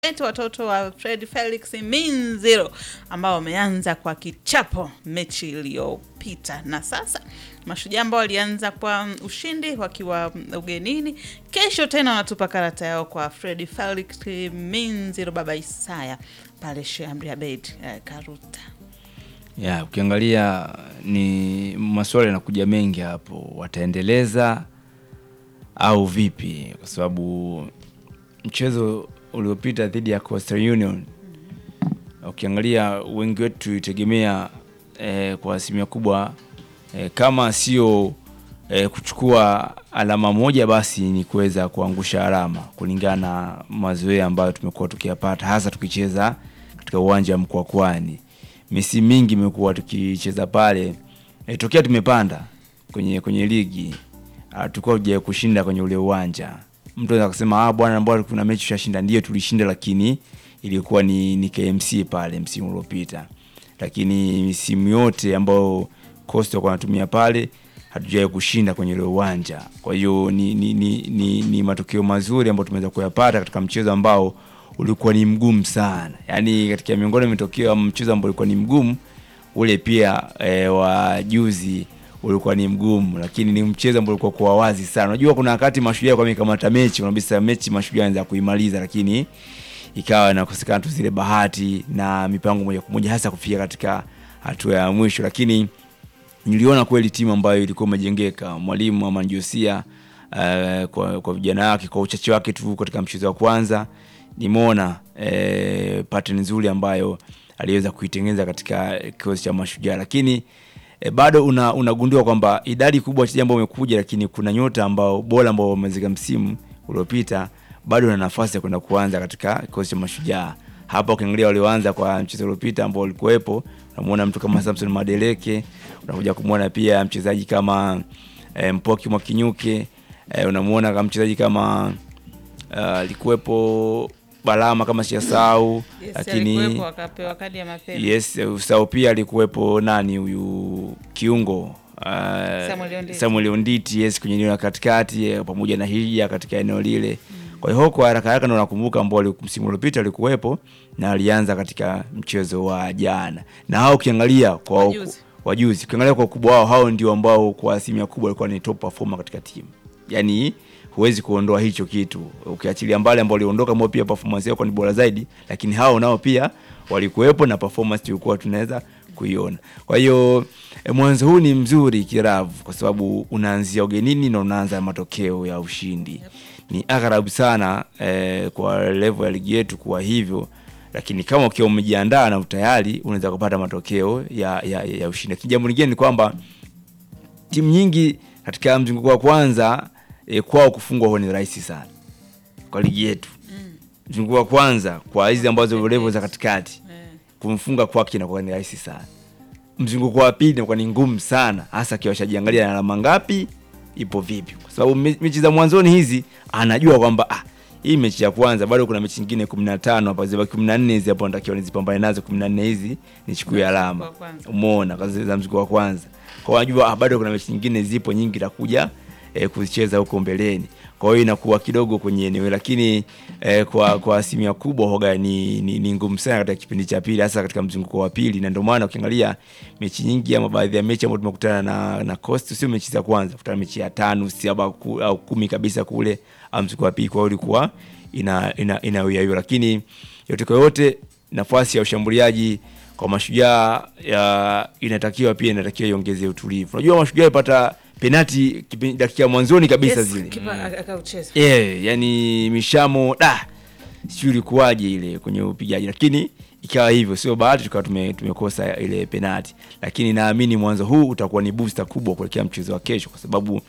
wetu watoto wa Fred Felix Minziro ambao wameanza kwa kichapo mechi iliyopita, na sasa Mashujaa ambao walianza kwa ushindi wakiwa ugenini, kesho tena wanatupa karata yao kwa Fred Felix Minziro baba Isaya pale Sheikh Amri Abeid eh, Karuta. Ya, ukiangalia ni maswali yanakuja mengi hapo, wataendeleza au vipi? Kwa sababu mchezo uliopita dhidi ya Coastal Union ukiangalia wengi wetu tulitegemea eh, kwa asilimia kubwa eh, kama sio eh, kuchukua alama moja basi ni kuweza kuangusha alama kulingana na mazoea ambayo tumekuwa tukiyapata hasa tukicheza katika uwanja wa Mkwakwani. Misimu mingi imekuwa tukicheza pale eh, tokea tumepanda kwenye kwenye ligi ah, tulikuwa tuja kushinda kwenye ule uwanja. Mtu anaweza kusema ah, bwana mbona kuna mechi tushashinda. Ndio tulishinda, lakini ilikuwa ni, ni KMC pale msimu uliopita, lakini misimu yote ambayo Coastal walikuwa wanatumia pale hatujawahi kushinda kwenye ule uwanja. Kwa hiyo ni, ni, ni, ni, ni matokeo mazuri ambayo tumeweza kuyapata katika mchezo ambao ulikuwa ni mgumu sana, yaani katika miongoni mwa matokeo ya mchezo ambao ulikuwa ni mgumu ule pia e, wa juzi ulikuwa ni mgumu, lakini ni mchezo ambao ulikuwa kwa wazi sana. Unajua kuna wakati Mashujaa kwa mikamata mechi unabisa mechi Mashujaa anaweza kuimaliza, lakini ikawa inakosekana tu zile bahati na mipango moja kwa moja hasa kufika katika hatua ya mwisho, lakini niliona kweli timu ambayo ilikuwa imejengeka. Mwalimu Aman Josia uh, kwa, kwa vijana wake kwa uchache wake tu katika mchezo wa kwanza nimeona eh, pattern nzuri ambayo aliweza kuitengeneza katika kikosi cha Mashujaa, lakini eh, bado una, unagundua kwamba idadi kubwa ya wachezaji ambao wamekuja, lakini kuna nyota ambao bora ambao wamezika msimu uliopita bado na nafasi ya kwenda kuanza katika kikosi cha Mashujaa. Hapa ukiangalia walioanza kwa mchezo uliopita ambao walikuwepo, unamuona mtu kama Samson Madeleke, unakuja kumwona pia mchezaji kama eh, Mpoki Mwakinyuke, eh, unamuona kama mchezaji kama alikuwepo uh, Balama kama sijasahau, Yes, lakini alikuwepo akapewa kadi ya mapema. yes, usahau pia alikuwepo nani huyu kiungo uh, Samuel Onditi. Samuel Onditi yes, kwenye eneo la katikati eh, pamoja na Hija katika eneo lile. Kwa hiyo kwa haraka haraka ndo nakumbuka ambao wali- msimu uliopita alikuwepo na alianza katika mchezo wa jana, na hao ukiangalia kwa Wajuzi. wajuzi, ukiangalia kwa ukubwa wao, hao ndio ambao kwa asilimia kubwa walikuwa ni top performer katika timu, yani huwezi kuondoa hicho kitu, ukiachilia mbali ambao waliondoka, ambao pia performance yao ni bora zaidi, lakini hao nao pia walikuwepo na performance tulikuwa tunaweza kuiona. Kwa hiyo eh, mwanzo huu ni mzuri kiravu, kwa sababu unaanzia ugenini na unaanza matokeo ya ushindi. Ni agharabu sana eh, kwa level ya ligi yetu kuwa hivyo, lakini kama ukiwa umejiandaa na utayari unaweza kupata matokeo ya, ya, ya ushindi. Lakini jambo lingine ni kwamba timu nyingi katika mzunguko wa kwanza e, kwao kufungwa huwa ni rahisi sana kwa ligi yetu. Mzunguko wa kwanza kwa hizi ambazo level za katikati Eh. kumfunga kwake inakuwa ni rahisi sana. Mzunguko wa pili inakuwa ni ngumu sana, hasa akiwa shajiangalia na alama ngapi, ipo vipi, kwa sababu me- mechi za mwanzoni hizi anajua kwamba ah, hii mechi ya kwanza bado kuna mechi nyingine 15 hapa zibaki 14 hizi hapo natakiwa nizipambane nazo 14 hizi nichukue alama. wa kwanza. Umeona kazi za mzunguko wa kwanza. Kwa wajua ah, bado kuna mechi nyingine zipo nyingi takuja eh, kuzicheza huko mbeleni. Kwa hiyo inakuwa kidogo kwenye eneo lakini eh, kwa kwa asilimia kubwa hoga ni, ni, ni ngumu sana katika kipindi cha pili hasa katika mzunguko wa pili na ndio maana ukiangalia mechi nyingi ama baadhi ya mechi ambazo tumekutana na na Coast sio mechi za kwanza, kutana mechi ya tano saba ku, au kumi kabisa kule au mzunguko wa pili kwa hiyo ilikuwa ina ina, ina uyayua. lakini yote kwa yote nafasi ya ushambuliaji kwa mashujaa ya inatakiwa pia inatakiwa iongeze utulivu. Unajua mashujaa ipata penati kipi- dakika ya mwanzoni kabisa Yes, zile kipa akaucheza. yeah, yani mishamo da sijui ilikuwaje ile kwenye upigaji, lakini ikawa hivyo, sio bahati tukawa tume, tumekosa ile penati, lakini naamini mwanzo huu utakuwa ni booster kubwa kuelekea mchezo wa kesho, kwa sababu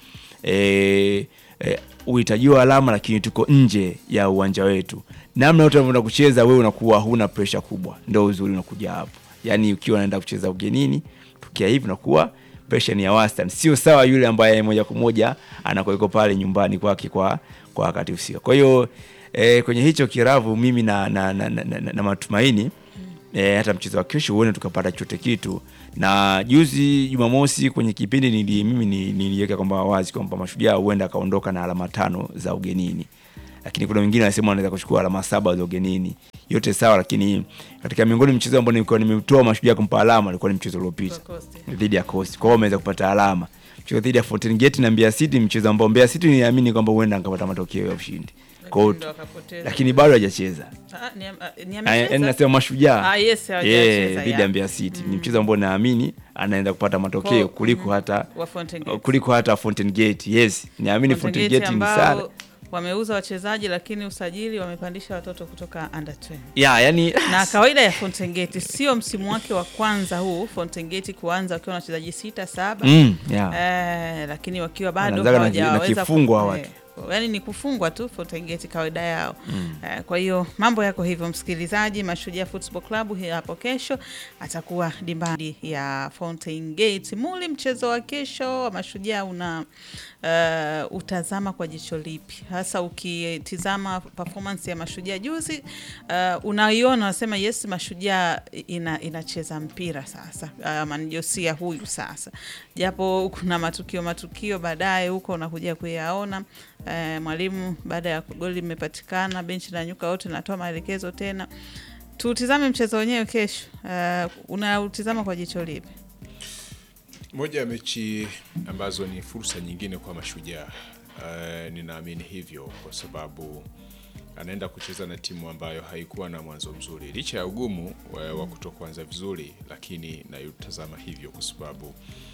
eh, eh, uhitajiwa alama, lakini tuko nje ya uwanja wetu. Namna yote unavyoenda kucheza wewe unakuwa huna pressure kubwa, ndio uzuri unakuja hapo. Yani ukiwa unaenda kucheza ugenini, tukia hivi unakuwa pressure ni ya wastani, sio sawa yule ambaye moja kwa moja anakuweko pale nyumbani kwake kwa kwa wakati usio. Kwa hiyo eh, kwenye hicho kiravu mimi na, na, na, na, na, na matumaini eh, hata mchezo wa kesho huone tukapata chote kitu. Na juzi Jumamosi kwenye kipindi nili, mimi ni- niliweka kwamba wazi kwamba Mashujaa huenda akaondoka na alama tano za ugenini, lakini kuna wengine wanasema wanaweza kuchukua alama saba za ugenini. Yote sawa, lakini katika miongoni mchezo ambao nilikuwa nimetoa mashujaa kumpa alama alikuwa ni mchezo uliopita Kwa Coast. dhidi ya Coast. Kwa hiyo wameweza kupata alama. Mchezo dhidi ya Fountain Gate na Mbeya City, mchezo ambao Mbeya City niamini kwamba huenda angapata matokeo ya ushindi. Kwa Lakini ndo hiyo wakapoteza. lakini bado hajacheza. Ah, ni- ah, ni Ah, amecheza? Yaani nasema mashujaa. Ah, yes, hawajacheza, Eh, dhidi yeah. ya Mbeya City. Ni mchezo ambao naamini anaenda kupata matokeo Kwa- kuliko mhm. hata Wa Fountain Gate. kuliko hata Fountain Gate. Yes, niamini Fountain Gate ni ambao sana. wameuza wachezaji lakini usajili wamepandisha watoto kutoka under 20. Ya, yani na kawaida ya Fountain Gate sio msimu wake wa kwanza huu Fountain Gate kuanza wakiwa na wachezaji sita saba mm, ya. eh, lakini wakiwa bado Wanaanzaga na ki- na hawajaweza kifungo hawa ku- watu. eh, yaani ni kufungwa tu Fountain Gate kawaida yao eh, kwa hiyo mambo yako hivyo msikilizaji Mashujaa Football Club hii hapo kesho atakuwa dimbani ya Fountain Gate Muli mchezo wa kesho wa Mashujaa una uh, utazama kwa jicho lipi hasa ukitizama performance ya Mashujaa juzi uh, unaiona unasema yes Mashujaa ina, inacheza mpira sasa uh, Manjosia huyu sasa japo kuna matukio matukio baadaye huko unakuja kuyaona uh, mwalimu baada ya goli limepatikana benchi la nyuka wote natoa maelekezo tena tutizame mchezo wenyewe kesho uh, unautizama kwa jicho lipi Moja ya mechi ambazo ni fursa nyingine kwa Mashujaa. Uh, ninaamini hivyo kwa sababu anaenda kucheza na timu ambayo haikuwa na mwanzo mzuri, licha ya ugumu wa, wa kutokuanza vizuri, lakini naitazama hivyo kwa sababu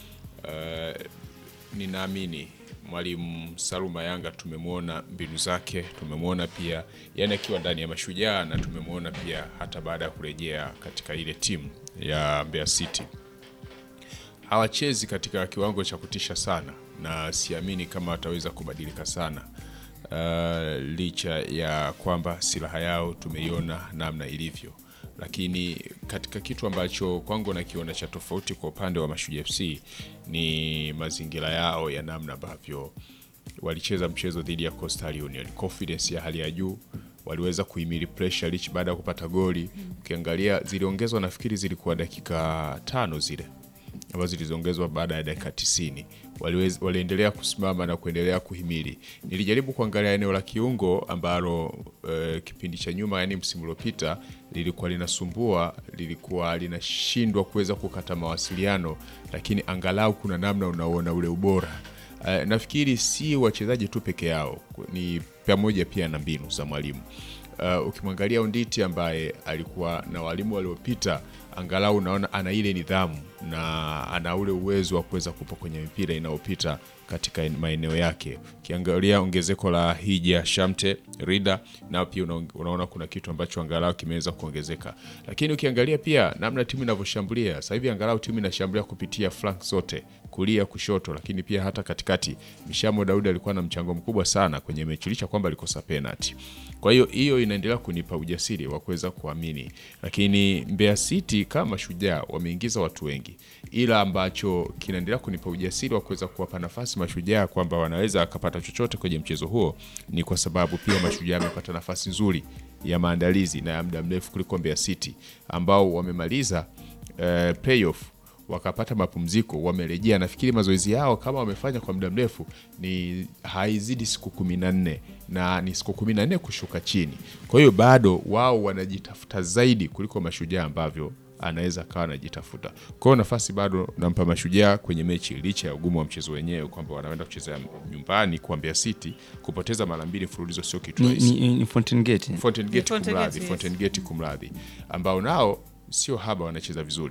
uh, ninaamini mwalimu Saluma Yanga tumemwona mbinu zake, tumemwona pia yani akiwa ndani ya Mashujaa na tumemwona pia hata baada ya kurejea katika ile timu ya Mbeya City hawachezi katika kiwango cha kutisha sana na siamini kama wataweza kubadilika sana uh, licha ya kwamba silaha yao tumeiona namna ilivyo lakini katika kitu ambacho kwangu nakiona cha tofauti kwa upande wa Mashujaa FC ni mazingira yao ya namna ambavyo walicheza mchezo dhidi ya Coastal Union, confidence ya hali ya juu, waliweza kuhimili pressure licha baada ya kupata goli. Ukiangalia ziliongezwa, nafikiri zilikuwa dakika tano zile ambazo zilizoongezwa baada ya dakika 90 waliweza, waliendelea kusimama na kuendelea kuhimili. Nilijaribu kuangalia eneo la kiungo ambalo eh, kipindi cha nyuma, yani msimu uliopita lilikuwa linasumbua, lilikuwa linashindwa kuweza kukata mawasiliano, lakini angalau kuna namna unaona ule ubora. Eh, nafikiri si wachezaji tu peke yao, ni pamoja pia na mbinu za mwalimu. Uh, ukimwangalia Onditi ambaye alikuwa na walimu waliopita, angalau unaona ana ile nidhamu na ana ule uwezo wa kuweza kupa kwenye mipira inayopita katika maeneo yake. Ukiangalia ongezeko la Hija Shamte Rida, nao pia una, unaona kuna kitu ambacho angalau kimeweza kuongezeka, lakini ukiangalia pia namna timu inavyoshambulia sasa hivi, angalau timu inashambulia kupitia flank zote kulia kushoto, lakini pia hata katikati. Mishamo Daudi alikuwa na mchango mkubwa sana kwenye mechi licha kwamba alikosa penalty. Kwa hiyo hiyo inaendelea kunipa ujasiri wa kuweza kuamini, lakini Mbeya City kama Shujaa wameingiza watu wengi, ila ambacho kinaendelea kunipa ujasiri wa kuweza kuwapa nafasi Mashujaa kwamba wanaweza akapata chochote kwenye mchezo huo ni kwa sababu pia Mashujaa amepata nafasi nzuri ya maandalizi na ya muda mrefu kuliko Mbeya City ambao wamemaliza eh, playoff wakapata mapumziko, wamerejea. Nafikiri mazoezi yao kama wamefanya kwa muda mrefu ni haizidi siku kumi na nne na ni siku kumi na nne kushuka chini. Kwa hiyo bado wao wanajitafuta zaidi kuliko Mashujaa ambavyo anaweza akawa anajitafuta. Kwa hiyo nafasi bado nampa Mashujaa kwenye mechi, licha ya ugumu wa mchezo wenyewe kwamba wanaenda kucheza nyumbani kwa Mbeya City. Kupoteza mara mbili mfululizo sio kitu Ni, rahisi. ni, ni Fountain Gate. Fountain Gate Fountain kumradhi, Gate, yes. Fountain Gate kumradhi, ambao nao sio haba, wanacheza vizuri.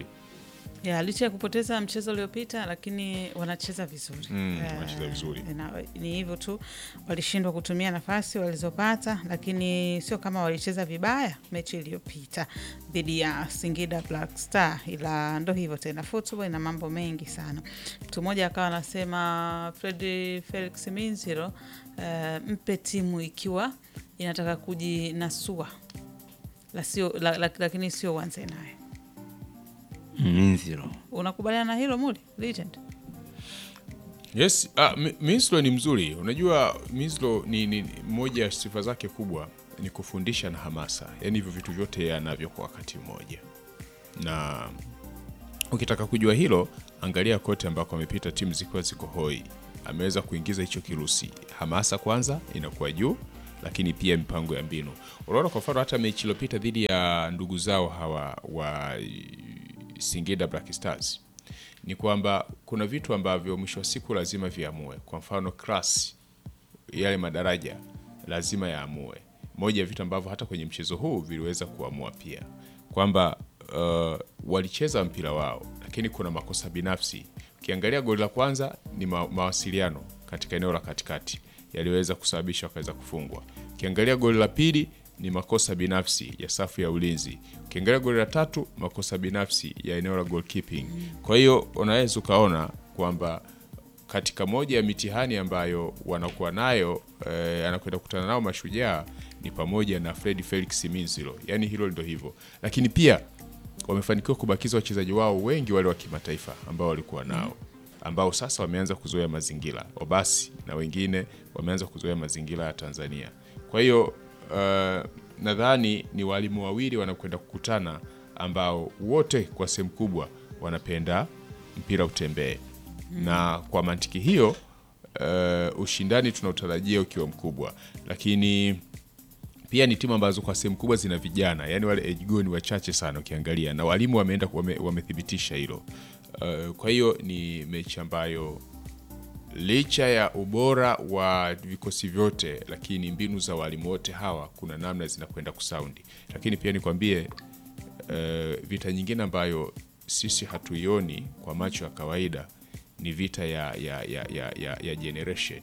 ya licha ya kupoteza mchezo uliopita lakini wanacheza vizuri Mm, Eh, wanacheza vizuri. na- ni hivyo tu walishindwa kutumia nafasi walizopata lakini sio kama walicheza vibaya mechi iliyopita dhidi ya Singida Black Star ila ndo hivyo tena football ina mambo mengi sana mtu mmoja akawa anasema Fred Felix Minziro eh, mpe timu ikiwa inataka kujinasua la sio, la, la, lakini sio uanze naye Mm, zero. unakubaliana na hilo Muli Legend? Yes, ah, Mi- Mislo ni mzuri. Unajua Mislo ni, ni ni- moja ya sifa zake kubwa ni kufundisha na hamasa, yaani hivyo vitu vyote yeye anavyo kwa wakati mmoja, na ukitaka kujua hilo, angalia kote ambako amepita timu zikiwa ziko hoi, ameweza kuingiza hicho kirusi. Hamasa kwanza inakuwa juu, lakini pia mipango ya mbinu. Unaona, kwa mfano hata mechi iliyopita dhidi ya ndugu zao hawa wa Singida Black Stars ni kwamba kuna vitu ambavyo mwisho wa siku lazima viamue. Kwa mfano class, yale madaraja lazima yaamue. Moja ya vitu ambavyo hata kwenye mchezo huu viliweza kuamua pia kwamba uh, walicheza mpira wao, lakini kuna makosa binafsi. Ukiangalia goli la kwanza ni ma mawasiliano katika eneo la katikati yaliweza kusababisha wakaweza kufungwa. Ukiangalia goli la pili ni makosa binafsi ya safu ya ulinzi. Ukiangalia goli la tatu makosa binafsi ya eneo la goalkeeping. Kwa hiyo unaweza ukaona kwamba katika moja ya mitihani ambayo wanakuwa nayo eh, anakwenda kukutana nao Mashujaa ni pamoja na Fred Felix Minzilo, yaani hilo ndio hivyo, lakini pia wamefanikiwa kubakiza wachezaji wao wengi wale wa kimataifa ambao walikuwa nao ambao sasa wameanza kuzoea mazingira Obasi na wengine wameanza kuzoea mazingira ya Tanzania. Kwa hiyo uh, nadhani ni walimu wawili wanakwenda kukutana ambao wote kwa sehemu kubwa wanapenda mpira utembee, na kwa mantiki hiyo uh, ushindani tunaotarajia ukiwa mkubwa, lakini pia ni timu ambazo kwa sehemu kubwa zina vijana, yani wale age goal ni wachache sana ukiangalia, na walimu wameenda wame, wamethibitisha hilo. Uh, kwa hiyo ni mechi ambayo licha ya ubora wa vikosi vyote, lakini mbinu za walimu wote hawa kuna namna zinakwenda kusaundi. Lakini pia nikwambie, uh, vita nyingine ambayo sisi hatuioni kwa macho ya kawaida ni vita ya, ya, ya, ya, ya, ya generation.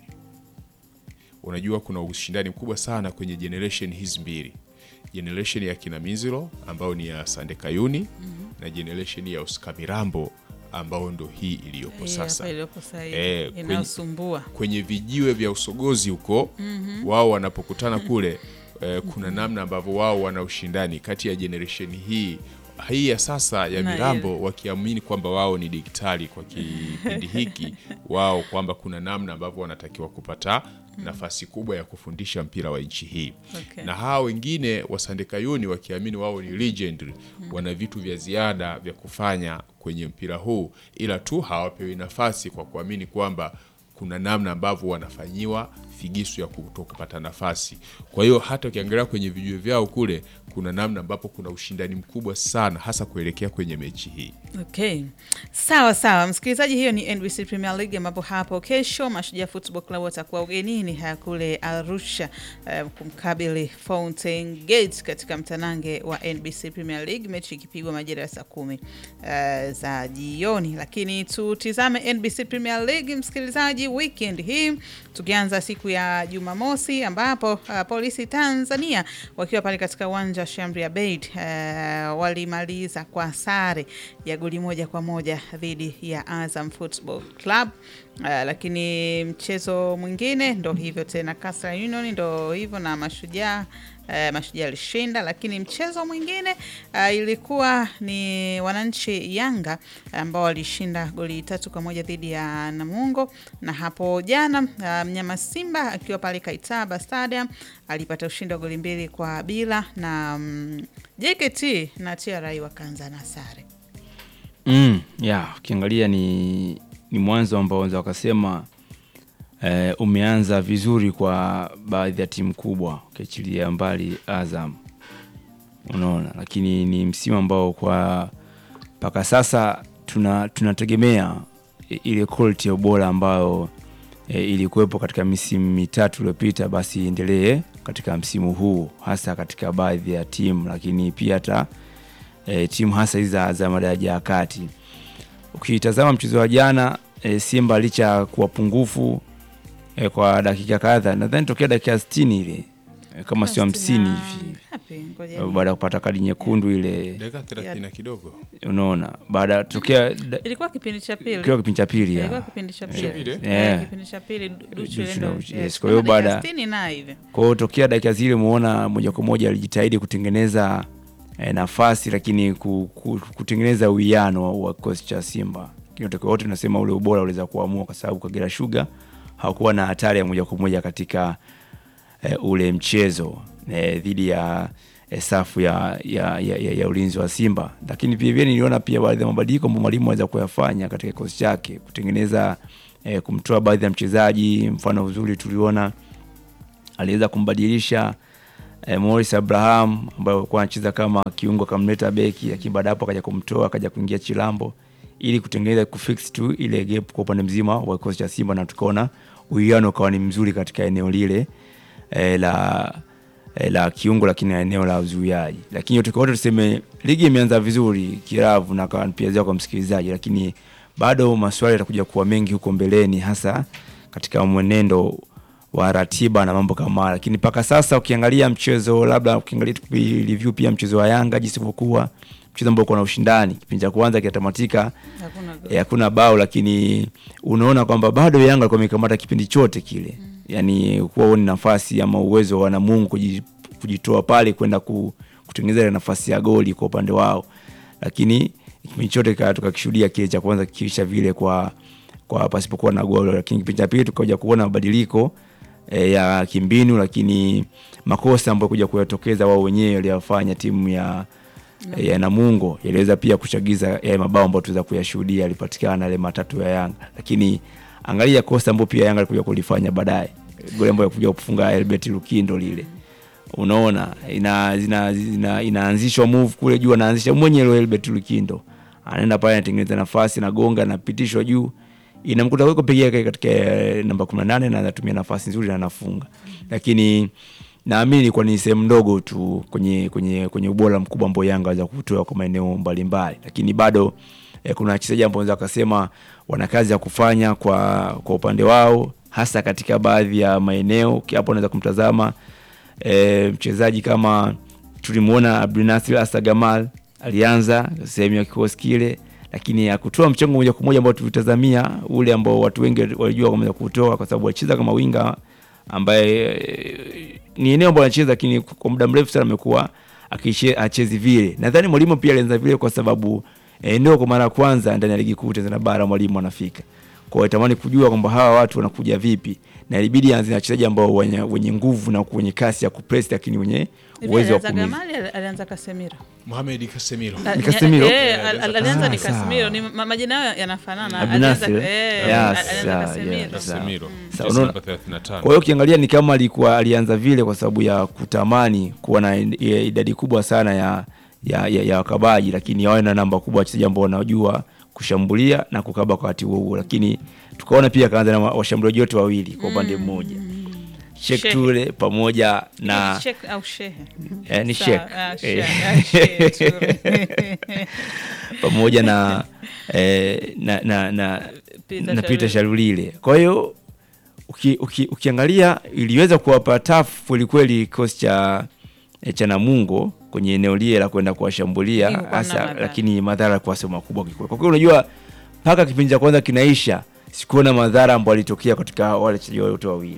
Unajua kuna ushindani mkubwa sana kwenye generation hizi mbili, generation ya kina Mizilo ambao ni ya Sande Kayuni na generation ya Oscar Mirambo ambao ndo hii iliyopo Eh, sasa hapa iliyopo sasa hivi, Eh, kwenye- inayosumbua kwenye vijiwe vya usogozi huko wao wanapokutana kule eh, kuna namna ambavyo wao wana ushindani kati ya generation hii hii ya sasa ya Na Mirambo wakiamini kwamba wao ni digitali kwa kipindi hiki wao kwamba kuna namna ambavyo wanatakiwa kupata nafasi kubwa ya kufundisha mpira wa nchi hii Okay. na hawa wengine wasandekayuni wakiamini wao ni legend wana vitu vya ziada vya kufanya kwenye mpira huu ila tu hawapewi nafasi kwa kuamini kwamba kuna namna ambavyo wanafanyiwa figisu ya kuto kupata nafasi kwa hiyo hata ukiangalia kwenye vijue vyao kule kuna namna ambapo kuna ushindani mkubwa sana hasa kuelekea kwenye mechi hii Okay, sawa sawa, msikilizaji, hiyo ni NBC Premier League ambapo hapo kesho Mashujaa Football Club watakuwa ugenini haya kule Arusha eh, kumkabili Fountain Gate katika mtanange wa NBC Premier League, mechi ikipigwa majira ya saa kumi eh, za jioni. Lakini tutizame NBC Premier League, msikilizaji, weekend hii tukianza siku ya Jumamosi ambapo uh, polisi Tanzania wakiwa pale katika uwanja wa Shamri Abeid uh, walimaliza kwa sare ya goli moja kwa moja dhidi ya Azam Football Club. Uh, lakini mchezo mwingine ndo hivyo tena, Coastal Union ndo hivyo na Mashujaa uh, Mashujaa alishinda, lakini mchezo mwingine uh, ilikuwa ni wananchi Yanga ambao walishinda goli tatu kwa moja dhidi ya Namungo, na hapo jana uh, mnyama Simba akiwa pale Kaitaba Stadium alipata ushindi wa goli mbili kwa bila na um, JKT na TRA wakaanza na sare. Mm, ya ukiangalia ni, ni mwanzo ambao wanaweza wakasema eh, umeanza vizuri kwa baadhi ya timu kubwa ukiachilia mbali Azam, unaona, lakini ni msimu ambao kwa mpaka sasa tuna tunategemea i- ile quality ya ubora ambayo e, ilikuwepo katika misimu mitatu iliyopita, basi iendelee katika msimu huu, hasa katika baadhi ya timu, lakini pia hata e, timu hasa hizi za, za madaraja ya kati. Ukitazama mchezo wa jana e, Simba licha ya kuwa pungufu e, kwa dakika kadhaa, nadhani tokea dakika 60 ile e, kama sio hamsini hivi Ngapi? Ngoja e, ni- baada ya kupata kadi nyekundu ile, dakika thelathini na kidogo unaona, baada ya tokea da- ilikuwa kipindi cha pili kiwa kipindi cha pili ilikuwa ya. kipindi cha Cha pili, pili eh? Eh, Yeah. kipindi cha pili Du- Duchu Duchu ile na ndo- Duchu, yes, yes. Kwa hiyo kama dakika baada- sitini na hivi Kwa hiyo tokea dakika zile umeona moja kwa moja alijitahidi kutengeneza eh, nafasi lakini ku, ku, kutengeneza uwiano wa- wa kikosi cha Simba. Kinatokea wote tunasema ule ubora uliweza kuamua kwa sababu Kagera Sugar hakuwa na hatari ya moja kwa moja katika eh, ule mchezo eh, dhidi ya eh, safu ya, ya, ya, ya, ya ulinzi wa Simba, lakini pia vile niliona pia baadhi ya mabadiliko ambayo mwalimu aweza kuyafanya katika kikosi chake kutengeneza eh, kumtoa baadhi ya mchezaji. Mfano uzuri tuliona aliweza kumbadilisha eh, Morris Abraham ambaye alikuwa anacheza kama kiungo akamleta beki, lakini baada hapo akaja kumtoa akaja kuingia Chilambo ili kutengeneza kufix tu ile gap kwa upande mzima wa kikosi cha Simba, na tukaona uwiano ukawa ni mzuri katika eneo lile eh, la eh, la kiungo, lakini na eneo la uzuiaji. Lakini yote kwa yote tuseme ligi imeanza vizuri kiravu na kwa pia kwa msikilizaji, lakini bado maswali yatakuja kuwa mengi huko mbeleni, hasa katika mwenendo wa ratiba na mambo kama haya. Lakini mpaka sasa ukiangalia mchezo, labda ukiangalia review pia mchezo wa Yanga jinsi ulivyokuwa, mchezo ambao uko na ushindani, kipindi cha kwanza kinatamatika Hakuna eh, hakuna bao, lakini unaona kwamba bado Yanga alikuwa amekamata kipindi chote kile, yani kuwa huoni nafasi ama uwezo wa Namungo kuji- kujitoa pale kwenda ku, kutengeneza ile nafasi ya goli kwa upande wao, lakini kipindi chote ka- tukakishuhudia kile cha kwanza kiisha vile kwa kwa pasipokuwa na goli, lakini kipindi cha pili tukaja kuona mabadiliko e, ya kimbinu, lakini makosa ambayo kuja kuyatokeza wao wenyewe waliyofanya timu ya ya Namungo yaliweza pia kuchagiza yale mabao ambayo tuweza kuyashuhudia yalipatikana yale matatu ya Yanga, lakini angalia kosa ambayo pia Yanga alikuja kulifanya baadaye, goli ambayo kuja kufunga Albert Lukindo lile, unaona ina, zina, zina, inaanzishwa move kule juu, anaanzisha mwenyewe Albert Lukindo, anaenda pale anatengeneza nafasi, nagonga, anapitishwa juu, inamkuta weko peke yake katika eh, namba 18 na anatumia nafasi nzuri na anafunga, lakini naamini ilikuwa ni sehemu ndogo tu kwenye kwenye kwenye ubora mkubwa ambao Yanga waweza kutoa kwa maeneo mbalimbali, lakini bado eh, kuna wachezaji ambao wanaweza kusema wana kazi ya kufanya kwa kwa upande wao, hasa katika baadhi ya maeneo. Hapo unaweza kumtazama eh, mchezaji kama tulimuona Abdulnasir Asagamal alianza sehemu ya kikosi kile, lakini akutoa mchango moja kwa moja ambao tulitazamia ule ambao watu wengi walijua kwamba kutoka, kwa sababu alicheza kama winga ambaye eh, ni eneo ambalo anacheza, lakini kwa muda mrefu sana amekuwa akiche- achezi vile. Nadhani mwalimu pia alianza vile kwa sababu eh, ndio kwa mara ya kwanza ndani ya ligi kuu Tanzania bara mwalimu anafika kwa hiyo tamani kujua kwamba hawa watu wanakuja vipi, na ilibidi aanze na wachezaji ambao wenye, wenye nguvu na wenye kasi ya kupress, lakini wenye uwezo wa alianza kumiza. Gamali, ali- alianza Kasemiro. Mohamed Casemiro. Ah, Ni Casemiro? eh, al- al- alianza Ah, ni sawa. Casemiro, ni ma- majina yao yanafanana. Abdulnasir, Alianza- eh? eh, Yes, alianza yeah, Casemiro. yeah, sawa. Casemiro. Sawa, Jezi unaona- namba 35. Kwa hiyo ukiangalia ni kama alikuwa alianza vile kwa sababu ya kutamani kuwa na i- idadi kubwa sana ya ya, ya, ya wakabaji, lakini wawe na namba kubwa wachezaji ambao wanajua kushambulia na kukaba kwa wakati huo huo, lakini tukaona pia akaanza na wa- washambuliaji wote wawili kwa upande mmoja Sheikh Shehe. Toure pamoja na Sheikh au shehe. eh, ni Sawa, Sheikh ah, Eh, shehe, ah, shehe, Toure. pamoja na, eh, na, na, na, Peter na Peter Sharuli. Sharulile. Kwa hiyo uki, uki, ukiangalia iliweza kuwapa tafu kwelikweli kikosi cha eh, cha Namungo kwenye eneo lile la kwenda kuwashambulia Lakini kwa namna hasa, madhara. lakini madhara kwa sehemu makubwa kikweli. Kwa kweli unajua mpaka kipindi cha kwanza kinaisha sikuona madhara ambayo alitokea katika wale wachezaji wote wawili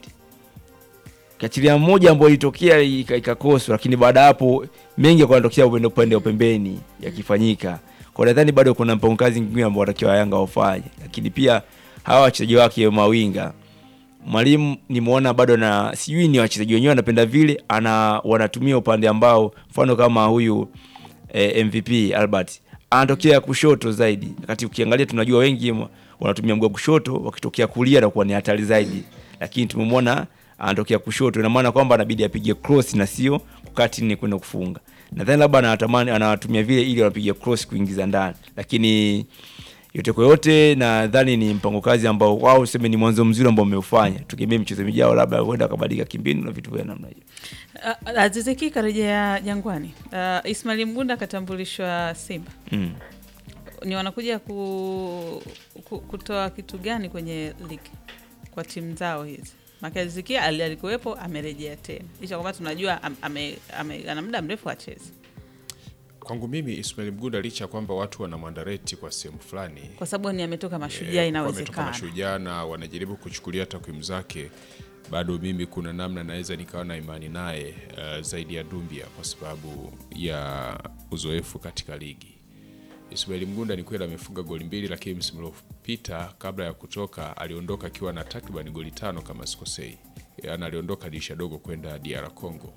kachilia mmoja ambao ilitokea ika- ikakoswa, lakini baada ya hapo mengi yakawa yanatokea upande upande wa pembeni yakifanyika. Kwa nadhani bado kuna mpango kazi mwingine ambao watakiwa Yanga wafanye, lakini pia hawa wachezaji wake mawinga mwalimu nimeona bado na sijui ni wachezaji wenyewe wanapenda vile ana wanatumia upande ambao mfano kama huyu eh, MVP Albert anatokea kushoto zaidi, wakati ukiangalia tunajua wengi m- wanatumia mguu wa kushoto, wakitokea kulia na kuwa ni hatari zaidi, lakini tumemwona anatokea kushoto, ina maana kwamba anabidi apige cross na sio kukaa chini kwenda kufunga. Nadhani labda anatamani anatumia vile ili wapige cross kuingiza ndani, lakini yote kwa yote nadhani ni mpango kazi ambao wao useme ni mwanzo mzuri ambao umeufanya. Tugemee mchezo mijao labda huenda akabadilika kimbinu na vitu vya namna hiyo. Ah, Aziz Ki karejea Jangwani. Uh, Ismail Mgunda akatambulishwa Simba. Mm. Ni wanakuja ku, ku, kutoa kitu gani kwenye ligi kwa timu zao hizi? Maka Aziz Ki ali- alikuwepo amerejea tena, licha kwamba tunajua am, ame, ame, ana muda mrefu achezi, Kwangu mimi Ismail Mgunda licha ya kwamba watu wanamwandareti kwa sehemu fulani kwa sababu ni ametoka Mashujaa, Eh, wametoka inawezekana mashujaa na wanajaribu kuchukulia takwimu zake, bado mimi kuna namna naweza nikawa na imani naye uh, zaidi ya Dumbia kwa sababu ya uzoefu katika ligi. Ismail Mgunda ni kweli amefunga goli mbili, lakini msimu uliopita kabla ya kutoka aliondoka akiwa na takriban goli tano kama sikosei, yaani aliondoka dirisha dogo kwenda DR Congo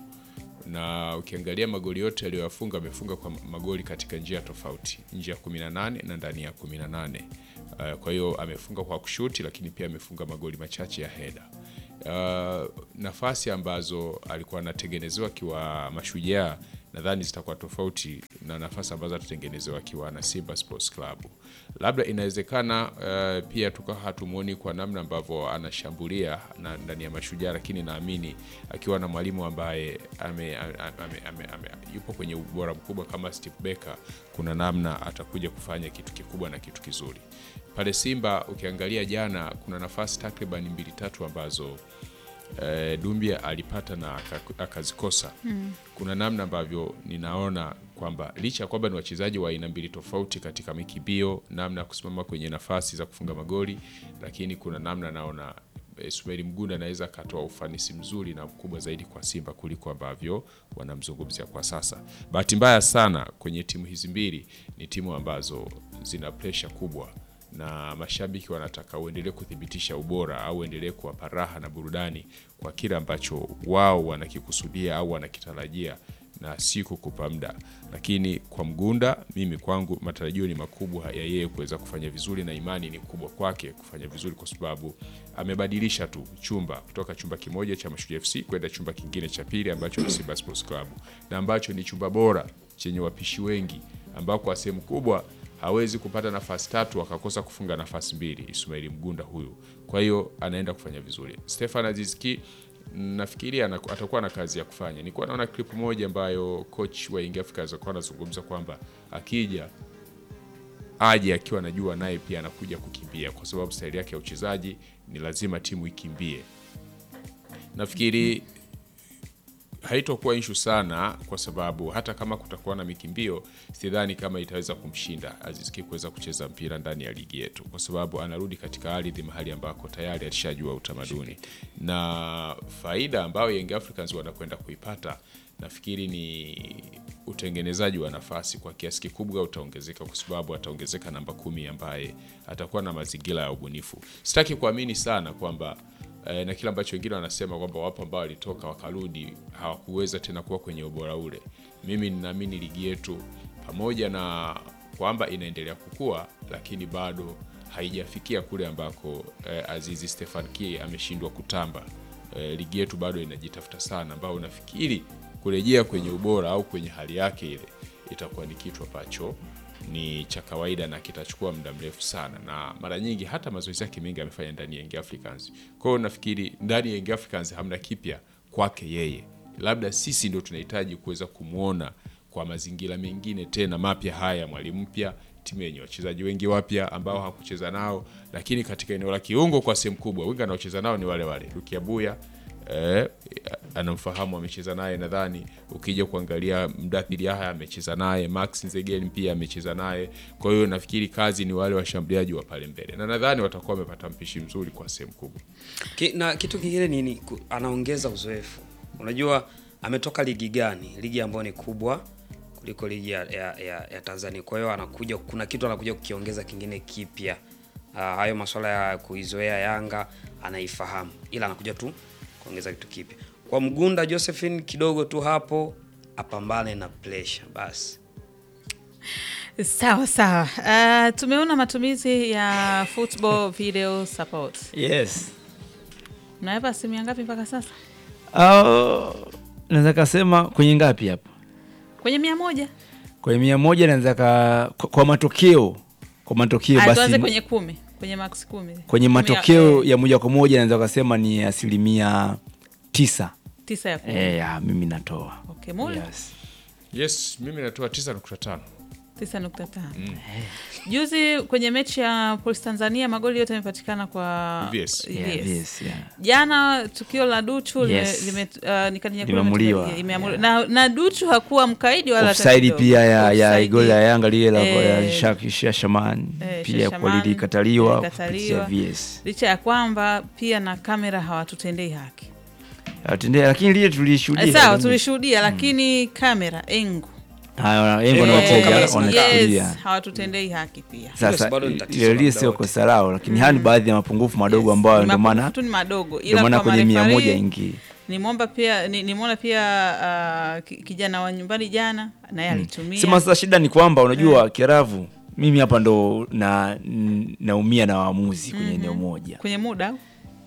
na ukiangalia magoli yote aliyoyafunga amefunga kwa magoli katika njia tofauti, nje ya 18 na ndani ya 18. Uh, kwa hiyo amefunga kwa kushuti, lakini pia amefunga magoli machache ya heda. uh, nafasi ambazo alikuwa anatengenezewa akiwa Mashujaa nadhani zitakuwa tofauti na nafasi ambazo atatengenezewa akiwa na Simba Sports Club. Labda inawezekana uh, pia tukawa hatumuoni kwa namna ambavyo anashambulia na ndani ya Mashujaa, lakini naamini akiwa na mwalimu ambaye ame, ame, ame, ame, ame, yupo kwenye ubora mkubwa kama Steve Becker, kuna namna atakuja kufanya kitu kikubwa na kitu kizuri pale Simba. Ukiangalia jana, kuna nafasi takriban mbili tatu ambazo eh, Dumbia alipata na aka- akazikosa. Kuna namna ambavyo ninaona kwamba licha ya kwamba ni wachezaji wa aina mbili tofauti katika mikimbio, namna ya kusimama kwenye nafasi za kufunga magoli, lakini kuna namna naona eh, Sumaili Mgunda anaweza akatoa ufanisi mzuri na mkubwa zaidi kwa Simba kuliko ambavyo wanamzungumzia kwa sasa. Bahati mbaya sana kwenye timu hizi mbili ni timu ambazo zina presha kubwa na mashabiki wanataka uendelee kuthibitisha ubora au uendelee kuwapa raha na burudani kwa kile ambacho wao wanakikusudia au wanakitarajia na si kukupa muda. Lakini kwa Mgunda, mimi kwangu matarajio ni makubwa ya yeye kuweza kufanya vizuri na imani ni kubwa kwake kufanya vizuri, kwa sababu amebadilisha tu chumba kutoka chumba kimoja cha Mashujaa FC kwenda chumba kingine cha pili ambacho ni Simba Sports Club na ambacho ni chumba bora chenye wapishi wengi ambao kwa sehemu kubwa hawezi kupata nafasi tatu akakosa kufunga nafasi mbili Ismaili Mgunda huyu. Kwa hiyo anaenda kufanya vizuri. Stefan Azizki nafikiri ana- atakuwa na kazi ya kufanya. Nilikuwa naona clip moja ambayo coach wa Young Africans alikuwa anazungumza kwamba akija aje akiwa anajua naye pia anakuja kukimbia, kwa sababu staili yake ya uchezaji ni lazima timu ikimbie. Nafikiri haitokuwa inshu sana kwa sababu hata kama kutakuwa na mikimbio, sidhani kama itaweza kumshinda Aziz Ki kuweza kucheza mpira ndani ya ligi yetu, kwa sababu anarudi katika ardhi mahali ambako tayari alishajua utamaduni na faida ambayo Young Africans wanakwenda kuipata. Nafikiri ni utengenezaji wa nafasi kwa kiasi kikubwa utaongezeka, kwa sababu ataongezeka namba kumi ambaye atakuwa na mazingira ya ubunifu. Sitaki kuamini sana kwamba eh, na kile ambacho wengine wanasema kwamba wapo ambao walitoka wakarudi hawakuweza tena kuwa kwenye ubora ule. Mimi ninaamini ligi yetu pamoja na kwamba inaendelea kukua, lakini bado haijafikia kule ambako eh, Azizi Stefan Ki ameshindwa kutamba. Eh, ligi yetu bado inajitafuta sana, ambao nafikiri kurejea kwenye ubora au kwenye hali yake ile itakuwa ni kitu ambacho ni cha kawaida na kitachukua muda mrefu sana, na mara nyingi hata mazoezi yake mengi amefanya ndani ya Young Africans. Kwa hiyo nafikiri ndani ya Young Africans hamna kipya kwake yeye, labda sisi ndio tunahitaji kuweza kumwona kwa mazingira mengine tena mapya haya, mwalimu mpya, timu yenye wachezaji wengi wapya ambao hakucheza nao, lakini katika eneo la kiungo kwa sehemu kubwa wengi anaocheza nao ni wale wale Lukia Buya eh, anamfahamu amecheza naye nadhani. Ukija kuangalia Mdathiri Yahya amecheza naye, Max Nzegeli pia amecheza naye. Kwa hiyo nafikiri kazi ni wale washambuliaji wa pale mbele, na nadhani watakuwa wamepata mpishi mzuri kwa sehemu kubwa. Ki, na kitu kingine ni, ni ku- anaongeza uzoefu. Unajua ametoka ligi gani? Ligi ambayo ni kubwa kuliko ligi ya, ya, ya, ya Tanzania. Kwa hiyo anakuja, kuna kitu anakuja kukiongeza kingine kipya. Uh, hayo masuala ya kuizoea Yanga anaifahamu, ila anakuja tu kuongeza kitu kipya. Kwa Mgunda Josephine kidogo tu hapo apambane na pressure basi. Sawa sawa. Uh, tumeona matumizi ya football video support. Yes. Mnaweka asilimia ngapi mpaka sasa? Uh, naweza kasema kwenye ngapi hapa? Kwenye mia moja. Kwenye mia moja naweza ka kwa, kwa matokeo kwa matokeo Ah, basi tuanze kwenye kumi, kwenye max kumi. kwenye Kumi matokeo eh, ya moja kwa moja naweza kasema ni asilimia tisa. tisa ya kumi. Eh, ya, mimi natoa Okay, Muli? yes. Yes, mimi natoa 9.5. tisa nukta tano. Juzi kwenye mechi ya Police Tanzania magoli yote yamepatikana kwa VS. Yeah, VS. yes, yeah. Jana tukio la Duchu lime- Yes. lime- uh, nikaninyakua Limeamuliwa. limetulia- limeamuliwa. na, na Duchu hakuwa mkaidi wala hata Offside kidogo. pia ya, ya Offside. goli la Yanga lile la Eh, ya Shak- Shah Shaman eh, pia Shah kwa Shaman, lilikataliwa lilikataliwa. kupitia VS. licha ya kwamba pia na kamera hawatutendei haki Atendea, lakini lile tulishuhudia Eh, sawa kabisa. tulishuhudia lakini kamera engo Haya, Engo na Eh, wateja yes, wanachukulia. yes, hawatutendei haki pia Sasa bado ni tatizo ile la lile muda sio wote. kosa lao, lakini haya ni baadhi ya mapungufu madogo ambayo Ni ndio mapungufu maana tu ni madogo ndio ila maana kwa kwenye mia marefari, moja ingii. nimwomba pia ni- nimeona pia uh, ki- kijana wa nyumbani jana naye alitumia Sema sasa shida ni kwamba unajua Kiaravu, mimi hapa ndo na n- naumia na waamuzi kwenye eneo moja kwenye muda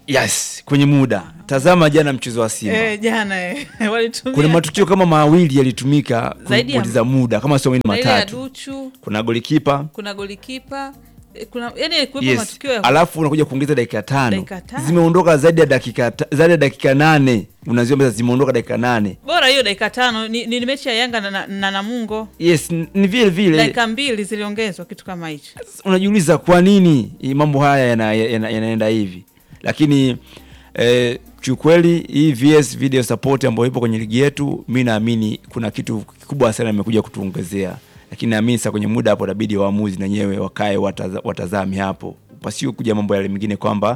yes kwenye muda tazama jana mchezo wa simba Eh, jana eh, walitumia kuna matukio kama mawili yalitumika Zaidi ya- kupoteza muda kama sio mawili na ile ya matatu Duchu, kuna golikipa kuna golikipa eh, kuna yani kuwepo yes. matukio ya alafu unakuja kuongeza dakika tano Dakika tano. zimeondoka zaidi ya dakika ta- zaidi ya dakika nane unaziomba zimeondoka dakika nane bora hiyo dakika tano ni, ni mechi ya Yanga na, na, na Namungo yes n- ni vile vile dakika mbili ziliongezwa kitu kama hicho. unajiuliza kwa nini hii mambo haya yana- yana- yanaenda hivi lakini eh, kiukweli hii VS video support ambayo ipo kwenye ligi yetu mi naamini kuna kitu kikubwa sana imekuja kutuongezea lakini naamini sasa kwenye muda hapo inabidi waamuzi na wenyewe wakae wataza, watazame hapo pasio kuja mambo yale mengine kwamba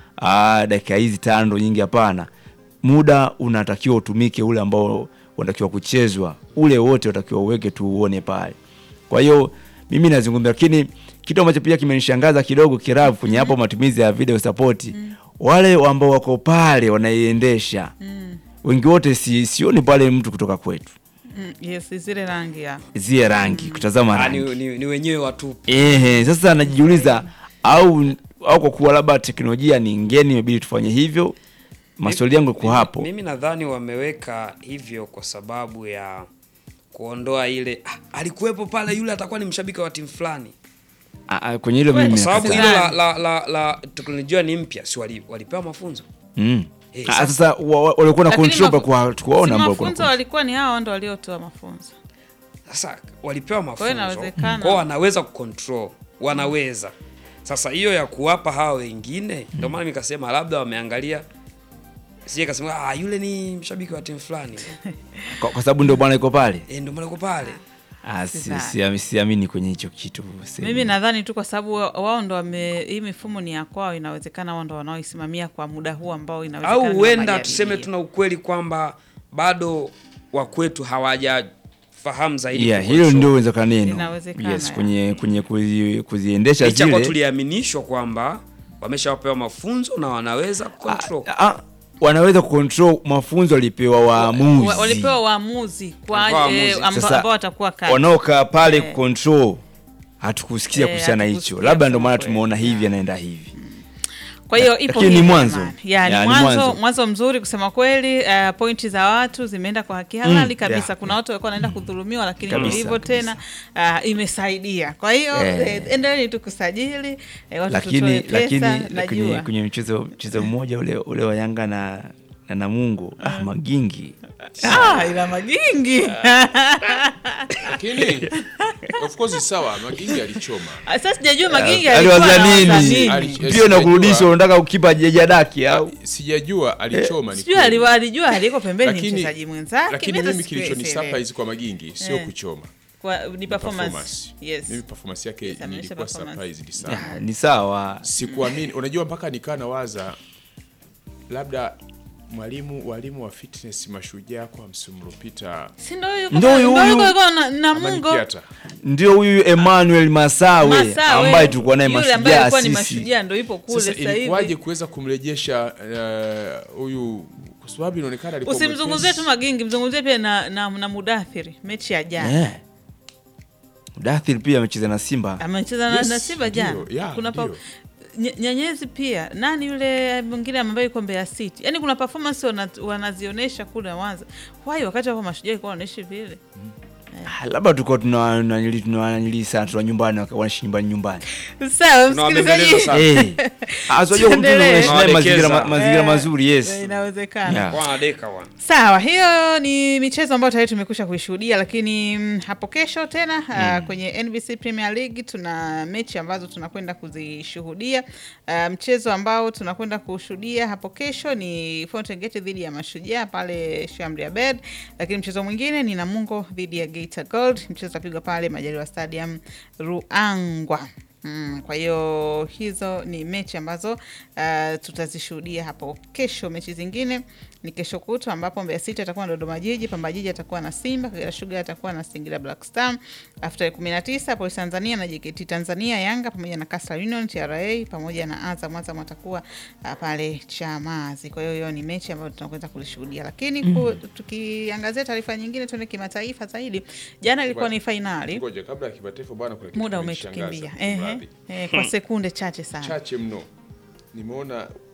ah, dakika hizi tano ndo nyingi hapana muda unatakiwa utumike ule ambao unatakiwa kuchezwa ule wote unatakiwa uweke tu uone pale kwa hiyo mimi nazungumza lakini kitu ambacho pia kimenishangaza kidogo kiravu kwenye hapo matumizi ya video support wale ambao wako pale wanaiendesha wengi wote si, sioni pale mtu kutoka kwetu Mm, yes, zile rangi ya zie rangi kutazama Ah, rangi ni, ni, ni wenyewe watu Ehe, sasa najiuliza au au kwa kuwa labda teknolojia ni ngeni imebidi tufanye hivyo maswali yangu kwa Mimi- hapo Mimi nadhani wameweka hivyo kwa sababu ya kuondoa ile ah, alikuwepo pale yule atakuwa ni mshabiki wa timu fulani, Ah, ah, kwenye hilo Kwa mimi kwa sababu nakataa. hilo la, la, la, la teknolojia ni mpya, si wali, walipewa mafunzo Mm. Eh, Ah, sasa- sasa wa- wa- walikuwa na Lakini control mafu- kwa tukuwaona si ambao walikuwa na mafunzo walikuwa ni hao ndo waliotoa mafunzo. Sasa walipewa hiyo mafunzo inawezekana. kwao, wanaweza kucontrol, wanaweza sasa. Hiyo ya kuwapa hawa wengine, ndio maana nikasema labda wameangalia, sije kasema ah, yule ni mshabiki wa timu fulani kwa, kwa sababu ndio bwana iko pale eh, ndio maana yuko pale. Ah, si- Sidhani. siami- siamini kwenye hicho kitu sema. Mimi nadhani tu kwa sababu wa- wao ndo wame hii mifumo ni ya kwao, inawezekana wao ndo wanaoisimamia kwa muda huu ambao inawezekana au ni huenda majaribio. tuseme tuna ukweli kwamba bado wakwetu hawajafahamu zaidi yeah, kucontrol. hilo ndio uwezekana neno Inawezekana, yes, ya. kwenye kwenye kuzi, kuziendesha licha kwa zile tuliaminishwa kwamba wameshawapewa mafunzo na wanaweza kucontrol. Ah, ah, wanaweza kucontrol mafunzo walipewa waamuzi Wa- walipewa waamuzi kwa Walipewa eh, waamuzi. amba- Sasa, ambao watakuwa kati. wanaokaa pale Eh. kucontrol hatukusikia Eh, kuhusiana hicho hatukusikia labda ndio maana kusema tumeona kweli. hivi anaenda hivi Kwa hiyo ipo Lakini ni hivyo mwanzo. jamani. Ya, ni Ya, ni mwanzo, mwanzo. mwanzo mzuri kusema kweli. Uh, pointi za watu zimeenda kwa haki halali Mm, kabisa. yeah, Kuna watu walikuwa wanaenda kudhulumiwa, lakini Kabisa, hivyo tena uh, imesaidia. Kwa hiyo Eh. eh, endeleeni tu kusajili eh, watu tutoe lakini pesa, lakini kwenye, najua kwenye mchezo mchezo mmoja ule ule wa Yanga na na Namungo ah, Magingi ah, ila magingi lakini of course sawa magingi alichoma sasa sijajua magingi aliwaza alikuwa anawaza nini Ali- nini. eh, pia na kurudisha sijajua. unataka ukipa jejadaki au sijajua alichoma ni sijui kweli. aliwa- alijua aliyeko pembeni ni Lakini- mchezaji mwenzake lakini mimi mimi hata kilichonisapa sielewi. hizi kwa magingi sio Eh. kuchoma Kwa- ni performance performance. yes mimi performance yake Yes, ameonyesha nilikuwa performance. surprised sana Ah, ni sawa sikuamini unajua mpaka nikaa nawaza labda mwalimu walimu wa fitness mashujaa kwa msimu uliopita si ndo huyu Ndo huyu ndo huyu. yuko- yuko na- na ama ni Mungo Kiata? ndio huyu Emmanuel Masawe, Masawe, ambaye tulikuwa naye yule ambaye mashujaa alikuwa ni sisi mashujaa ndo ipo kule sasa sasa ilikuwaje hivi kuweza kumrejesha eh, huyu kwa sababu inaonekana alikuwa usimzungumzie tu mwepesi. magingi mzungumzie pia na, na, na mudathiri mechi ya jana Eh. Mudathir pia amecheza na Simba amecheza na, Yes, na Simba ndio, jana yeah, kuna pa, ndio. Ny- Nyanyezi pia nani yule mwingine ambaye yuko Mbeya City, yaani kuna performance wana, wanazionyesha kule Mwanza. Why wakati wako mashujaa ilikuwa wanaoneshi vile? Ah, labda tulikuwa tunanili tunanili sana tuna nyumbani waka- wanaishi nyumbani nyumbani Sawa Tunawabembeleza msikilizaji, sana. Eh. Ah, so unajua mtu Tuendelee. unaishi naye mazingira ma- Tunawadekeza. mazingira Eh, mazuri yes eh, inawezekana Yeah. Wanadeka wana. Sawa, hiyo ni michezo ambayo tayari tumekwisha kuishuhudia, lakini mm, hapo kesho tena ah, kwenye NBC Premier League tuna mechi ambazo tunakwenda kuzishuhudia. Ah, mchezo ambao tunakwenda kushuhudia hapo kesho ni Fountain Gate dhidi ya Mashujaa pale Shamri Abed, lakini mchezo mwingine ni Namungo dhidi ya Geita Gold. Mchezo utapigwa pale Majaliwa Stadium Ruangwa. Mm, kwa hiyo hizo ni mechi ambazo uh, tutazishuhudia hapo kesho. Mechi zingine ni kesho kutwa ambapo Mbeya City atakuwa na Dodoma Jiji, Pamba Jiji atakuwa na Simba, Kagera Sugar atakuwa na Singida Black Star. Alafu tarehe kumi na tisa Polisi Tanzania na JKT Tanzania, Yanga pamoja na Coastal Union, TRA pamoja na Azam. Azam atakuwa uh, pale Chamazi. Kwa hiyo hiyo ni mechi ambayo tunakwenda kulishuhudia, lakini ku, tukiangazia taarifa nyingine, tuende kimataifa zaidi. Jana ilikuwa ni fainali, Ngoja, kabla ya kimataifa bwana, kuna kitu muda kimenishangaza. umetukimbia ehe, Mradhi. eh, kwa sekunde chache sana. chache mno nimeona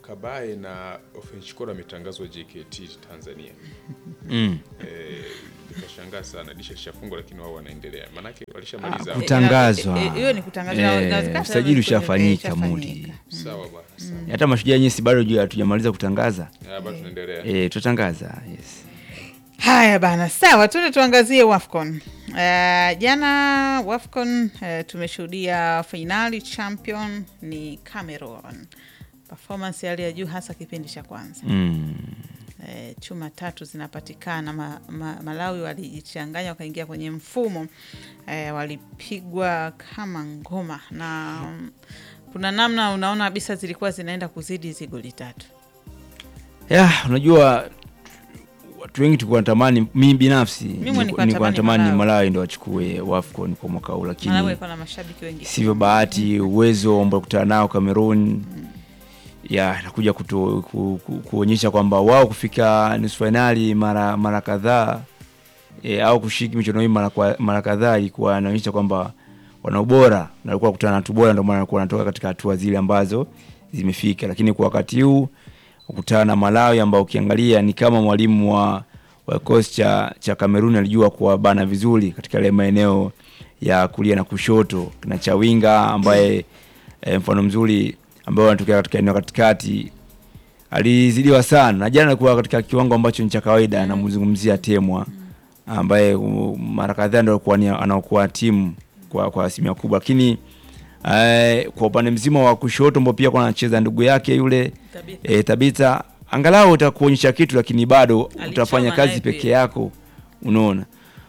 Kabae na Ofenchikoro ametangazwa JKT Tanzania. mm. Eh, nikashangaa sana disha lishafungwa lakini wao wanaendelea. Maanake walishamaliza. Ah, Kutangazwa. Eh, eh, hiyo ni kutangazwa Eh, inawezekana usajili kwenye- ushafanyika, eh, Mudi. ishafanyika. Sawa bwana. Sawa. hata mashujaa yenyewe si bado juu hatujamaliza kutangaza Ah, bado tunaendelea. e, tutatangaza yes. Haya bana, sawa, tuende tuangazie WAFCON. Uh, jana WAFCON uh, tumeshuhudia fainali, champion ni Cameroon. Performance ya hali ya juu hasa kipindi cha kwanza. mm. Eh, chuma tatu zinapatikana. Ma, ma, Malawi walijichanganya wakaingia kwenye mfumo eh, walipigwa kama ngoma na mm, kuna namna unaona kabisa zilikuwa zinaenda kuzidi hizi goli tatu. ya unajua watu wengi tulikuwa natamani mi binafsi nilikuwa nilikuwa natamani natamani Malawi. Malawi ndo wachukue WAFCON kwa mwaka huu Malawi lakini alikuwa na mashabiki wengi. sivyo bahati uwezo ambao kutana nao Cameroon ya nakuja kutu, ku, ku, kuonyesha kwamba wao kufika nusu fainali mara mara kadhaa e, au kushiriki michuano hii mara, kwa- mara kadhaa ilikuwa inaonyesha kwamba wana ubora na walikuwa kukutana na watu bora, ndio maana walikuwa wanatoka katika hatua zile ambazo zimefika, lakini kwa wakati huu kukutana na Malawi ambao ukiangalia ni kama mwalimu wa wa kikosi cha cha Kamerun alijua kuwabana vizuri katika ile maeneo ya kulia na kushoto na Chawinga ambaye e, mfano mzuri ambao anatokea katika eneo katikati alizidiwa sana na jana alikuwa katika kiwango ambacho ni cha kawaida. Anamzungumzia Temwa ambaye uh, mara kadhaa ndio alikuwa ni- anaokuwa timu kwa kwa asilimia kubwa, lakini eh, kwa upande mzima wa kushoto ambao pia kwa anacheza ndugu yake yule Tabitha. e, Tabitha angalau utakuonyesha kitu, lakini bado Alichoma utafanya kazi naye peke pia. yako, unaona.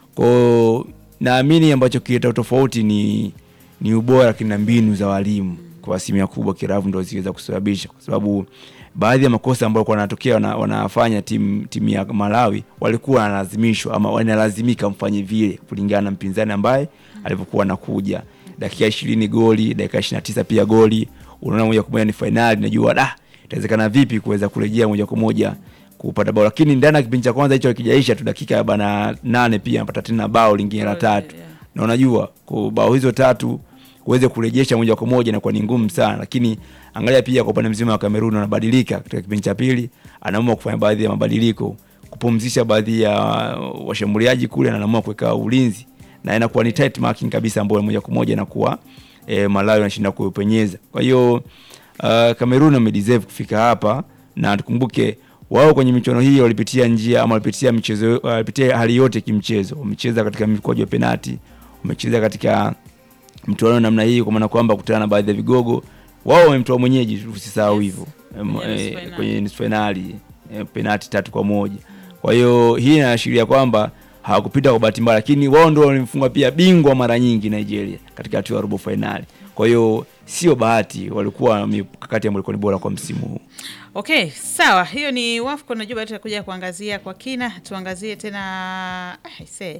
Kwa naamini ambacho kileta tofauti ni ni ubora lakini na mbinu za walimu kwa asilimia kubwa, kiravu ndo ziweza kusababisha, kwa sababu baadhi ya makosa ambayo kwa wanatokea wana, wanafanya timu timu ya Malawi walikuwa wanalazimishwa ama wanalazimika mfanye vile kulingana na mpinzani ambaye alivyokuwa anakuja. Dakika ishirini goli, dakika ishirini na tisa pia goli, unaona moja kwa moja ni fainali, najua da itawezekana vipi kuweza kurejea moja kwa moja kupata bao, lakini ndani ya kipindi cha kwanza hicho kijaisha tu dakika ya bana nane pia anapata tena bao lingine la Bao, tatu yeah. na unajua kwa bao hizo tatu uweze kurejesha moja kwa moja inakuwa ni ngumu sana, lakini angalia pia kwa upande mzima wa Kamerun anabadilika katika kipindi cha pili, anaamua kufanya baadhi ya mabadiliko, kupumzisha baadhi ya washambuliaji kule, na anaamua kuweka ulinzi na inakuwa ni tight marking kabisa, ambayo moja kwa moja inakuwa e, Malawi anashinda kupenyeza. Kwa hiyo uh, Kamerun amedeserve kufika hapa, na tukumbuke wao kwenye michuano hii walipitia njia ama walipitia michezo walipitia hali yote kimchezo. Wamecheza katika mikwaju ya penati, wamecheza katika mtoano namna hii, kwa maana kwamba kutana na baadhi ya vigogo wao wamemtoa mwenyeji, usisahau Yes. hivyo Kwenye nusu Em, eh, finali. kwenye nusu fainali eh, penati tatu kwa moja. Kwa hiyo hii inaashiria kwamba hawakupita kwa bahati mbaya, lakini wao ndio walimfunga pia bingwa mara nyingi Nigeria katika hatua ya robo fainali. Kwa hiyo sio bahati, walikuwa na mikakati ambayo ilikuwa ni bora kwa msimu huu. Okay, sawa. Hiyo ni WAFCON. Najua baada tutakuja kuangazia kwa kina, tuangazie tena ah, se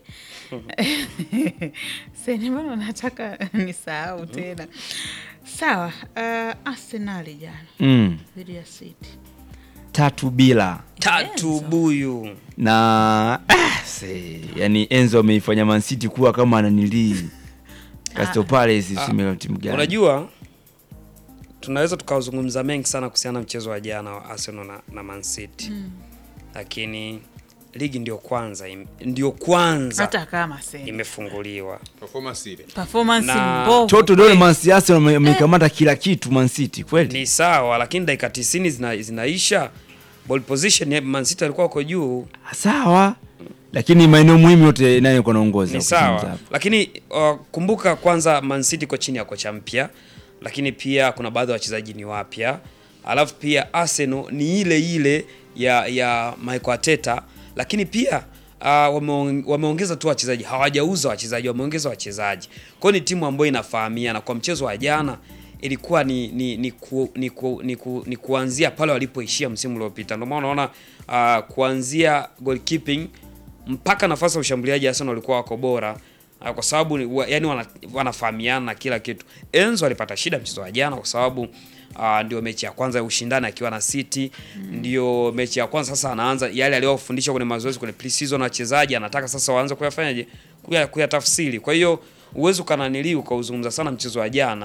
se, ni mbona nataka nisahau tena. Sawa. Uh, Arsenal jana Mm, dhidi ya City tatu bila tatu Enzo. buyu na ah, se, yani Enzo ameifanya Man City kuwa kama ananilii Crystal Palace sime timu gani? unajua tunaweza tukazungumza mengi sana kuhusiana na mchezo wa jana wa Arsenal na, na Man City lakini ligi ndio kwanza im, ndio kwanza hata kama se imefunguliwa Performance ile. performance Na- mbovu Choto dole kweli. Man City Arsenal wame- wamekamata kila kitu Man City kweli. ni sawa, lakini dakika 90 zina, zinaisha ball position ya Man City alikuwa wako juu Sawa. Lakini maeneo muhimu yote nayo iko naongoza. ni ukizungumza sawa, hapo. lakini uh, kumbuka kwanza Man City iko chini ya kocha mpya, lakini pia kuna baadhi ya wachezaji ni wapya, alafu pia Arsenal ni ile ile ya ya Mikel Arteta, lakini pia uh, wameong- wameongeza tu wachezaji, hawajauza wachezaji, wameongeza wachezaji. Kwa hiyo ni timu ambayo inafahamiana. Kwa mchezo wa jana ilikuwa ni ni ni, ku, ni, ku, ni, ku, ni kuanzia pale walipoishia msimu uliopita. Ndio maana unaona uh, kuanzia goalkeeping mpaka nafasi ya ushambuliaji Arsenal walikuwa wako bora uh, kwa sababu ni- wa, yani wana, wanafahamiana na kila kitu. Enzo alipata shida mchezo wa jana kwa sababu uh, ndio mechi ya kwanza ya ushindani akiwa na City ndio mechi ya kwanza sasa anaanza yale aliyofundisha kwenye mazoezi kwenye pre-season wachezaji anataka sasa waanze kuyafanyaje kuya, kuyatafsiri. Kwa hiyo uwezo ukananili ukauzungumza sana mchezo wa jana,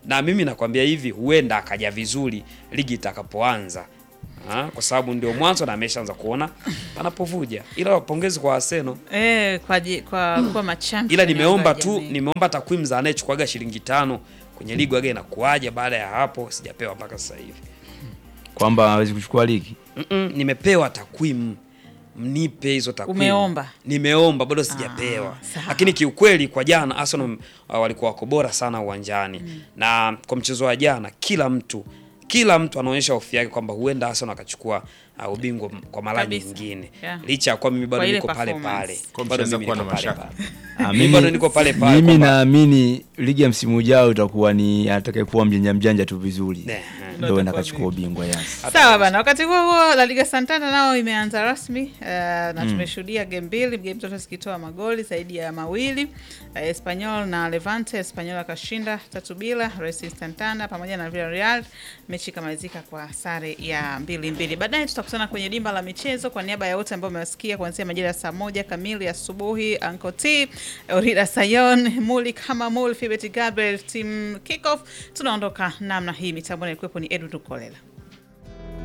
na mimi nakwambia hivi, huenda akaja vizuri ligi itakapoanza. Ah, kwa sababu ndio mwanzo na ameshaanza kuona panapovuja, ila wapongezi kwa Arsenal. Eh, kwa ji- kwa kuwa machampion ila nimeomba wa tu jamii. nimeomba takwimu za anayechukuaga shilingi tano kwenye ligi waga inakuaje baada ya hapo sijapewa mpaka sasa hivi kwamba hawezi kuchukua ligi Mm-mm, nimepewa takwimu mnipe hizo takwimu Umeomba? nimeomba bado sijapewa sawa. lakini kiukweli kwa jana Arsenal uh, walikuwa wako bora sana uwanjani na kwa mchezo wa jana kila mtu kila mtu anaonyesha hofu yake kwamba huenda Arsenal akachukua uh, ubingwa m- kwa mara Kabisa. nyingine Yeah. licha ya kuwa mimi bado Kwa ile niko pale performance. pale Kwa bado mchezo mimi kuwa niko na pale mashaka. pale Ah, Mimi bado niko pale pale mimi kwamba- naamini ligi ya msimu ujao itakuwa ni atakayekuwa mjanja mjanja tu vizuri Ne, ndio itakuwa nakachukua ubingwa Yas. Sawa bana, wakati huo huo La Liga Santander nao imeanza rasmi uh, na tumeshuhudia game mbili, game zote zikitoa magoli zaidi ya mawili uh, Espanyol na Levante. Espanyol akashinda tatu bila, Racing Santander pamoja na Villarreal, mechi ikamalizika kwa sare ya mbili mbili. Baadaye tutakutana kwenye dimba la michezo. Kwa niaba ya wote ambao umewasikia kuanzia majira ya saa moja kamili asubuhi, Uncle T, Orida Sayon, Muli kama Mul, Fibet Gabriel, team kickoff, tunaondoka namna hii. Mitambo ilikuwepo ni Edward Kolela.